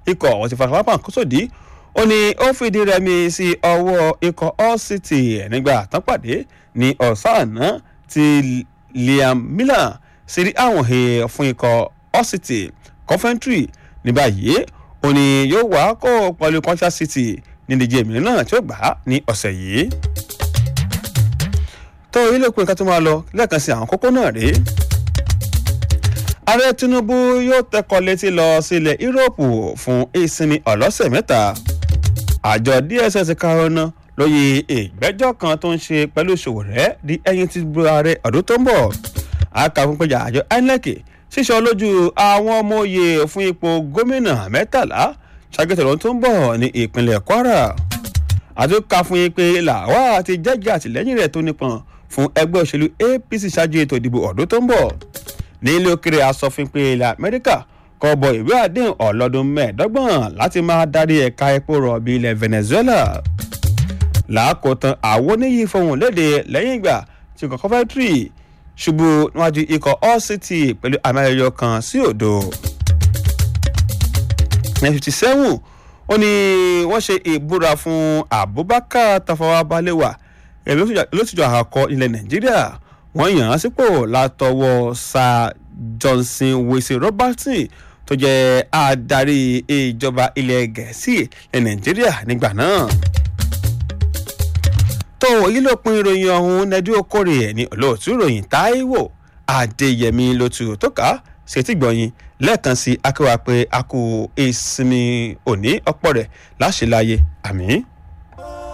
ikọ̀ àwọn ti farapamọ́ àkósòdì ó ní ó fìdí rẹmi sí ọwọ́ ikọ̀ all city nígbà tán pàdé ní ọ̀sán àná tí liam miller sì rí àwọn he fún ikọ̀ all city coventry ní báyìí ó ní yóò wá kó pẹ̀lú contract city ní ìdíje mìíràn náà tí ó gbà á ní ọ̀sẹ̀ yìí tó ilé ìpín kan tó máa lọ lẹ́ẹ̀kan sí àwọn kókó náà rèé ààrẹ tinubu yóò tẹkọ létí lọ sílẹ̀ yúróòpù fún ìsinmi ọlọ́sẹ̀ mẹ́ta àjọ dss karona lóye ìgbẹ́jọ́ kan tó ń ṣe pẹ̀lú Sowore di ẹyin tí bu ààrẹ ọdún tó ń bọ̀ akàfúnpẹ̀jà àjọ inec ṣíṣọ lójú àwọn ọmọ òye fún ipò gómìnà mẹ́tàlá ṣàgẹ́tẹ̀ lọ́dún tó ń bọ̀ ní ìpínlẹ̀ kwara àtúnkà fún yín pé làwa àti jẹ́jẹ́ àtìlẹ́yìn rẹ̀ tó nípọn fún ẹgbẹ́ òṣèlú apc ṣáájú ètò ìdìbò ọdún tó ń bọ̀ ní ilé òkèrè asòfin pé ilẹ̀ amẹ́ríkà kọ bọ ìwé àdéhùn ọlọ́dún mẹ́ẹ̀ẹ́dọ́gbọ̀n láti máa darí ẹ̀ka epo rọ̀bì ilẹ̀ venezuela làákòótán àwọn oníyì fohùn léde lẹ́yìn ìgbà tí ikọ̀ coventry ṣubú níwájú ikọ̀ all city pẹ̀lú àmì ayẹyẹ kan sí òdo. ní fifty seven ó ní wọ́n ṣe ìbúra fún abubakar tafawa balewa lóṣìṣẹ́ àkọ́kọ́ ilẹ̀ nàìjíríà wọ́n yàn án sípò látọwọ́ sir johnson wesley robertson tó jẹ́ adarí ìjọba ilẹ̀ gẹ̀ẹ́sì ní nàìjíríà nígbà náà. tó yí ló pin ìròyìn ọ̀hún nẹ́dí okòrè ẹ̀ ní olóòtú ìròyìn táíwò adéyẹmí lótú tó ká ṣètìgbọ̀yìn lẹ́ẹ̀kan sí akéwà pé a kú ìsinmi òní ọ̀pọ̀ rẹ̀ láṣẹ láyé àmì.